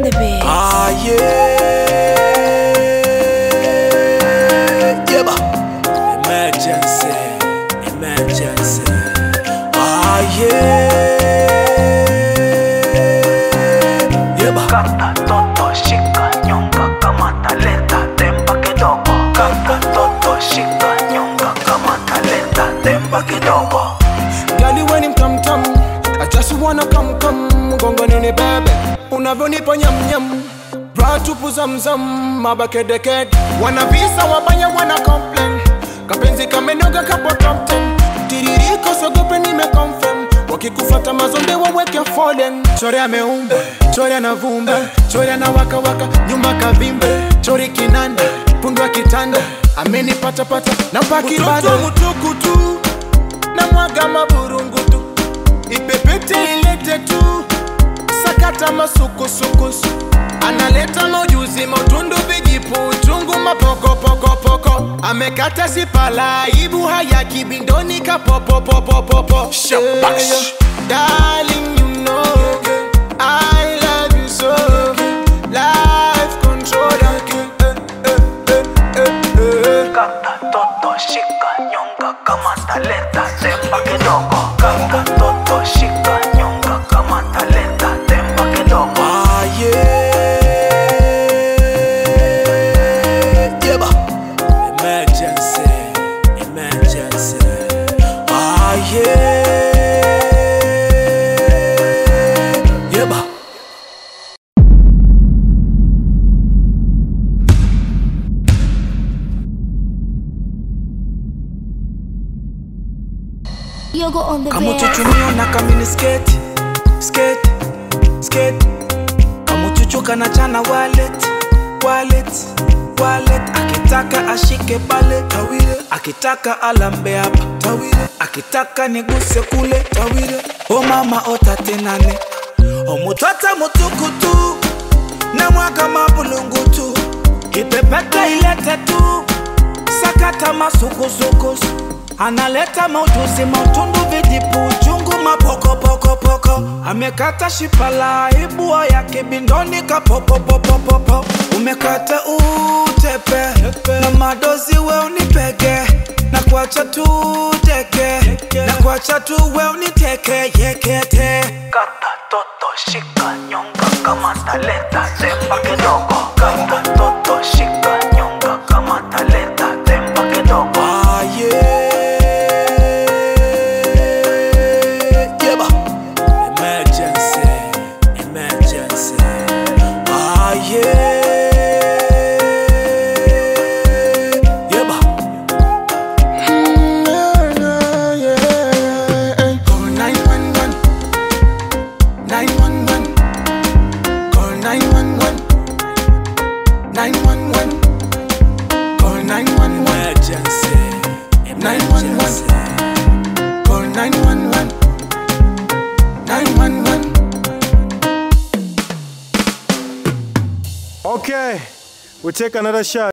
the beat. Ah, yeah. Yeba. Emergency. Emergency. Ah, yeah. Yeba. Kata toto shika nyonga kama talenta temba kidogo Kata toto shika nyonga kama talenta temba kidogo Gali weni mtamtam I just wanna come come Gongo nini bebe Unavyonipa nyam nyam Bra tupu zamzam Mabakedeked Wanavisa wabaya wana complain Kapenzi kamenoga kapo top 10 Tiririko sogope nime confirm Wakikufata mazonde waweke fallen Chori ameumba, chori anavumba Chori anawaka waka, nyumba kavimbe Chori kinanda, pundwa kitanda Amenipata pata, na paki bada mutukutu na mwaga maburungutu ipepete ilete tu sakata masukusukusu analeta maujuzi mautundu vijipu chungu mapokopokopoko amekata sipala ibu haya kibindoni kapopopopopopo Shabash. Darling, you know I love you so Life controller Kata toto shika nyonga kama talenta temba kidogo Kata toto shika nyonga kama talenta temba kidogo Ah, yeah. Yeba. Emergency. Emergency. Ah, yeah. Yeba. Yogo on the beat. kamuchuchumio na kamini sketi sketi sketi kamuchuchu kanachana wallet wallet wallet akitaka ashike pale tawile akitaka alambe hapa tawile akitaka niguse kule tawile o mama otatenane omutata mutukutu na mwaga mabulungutu ipepete ilete tu sakata masukusukusu analeta mautuzi mautundu vijipu chungu mapokopokopoko amekata shipala ibua ya kibindoni kapopopopopopo umekata utepe na madozi we unipege na kuacha tu teke na kuacha tu we uniteke yekete Kata toto shika nyonga kama talenta temba kidogo Kata toto shika nyonga kama talenta temba kidogo Ah, yeah. Yeba. Emergency. Emergency. Ah, yeah. Yeba. Call 911. 911. Call 911. 911. Call 911. Emergency. Emergency. Call 911. 911. Okay, we take another shot.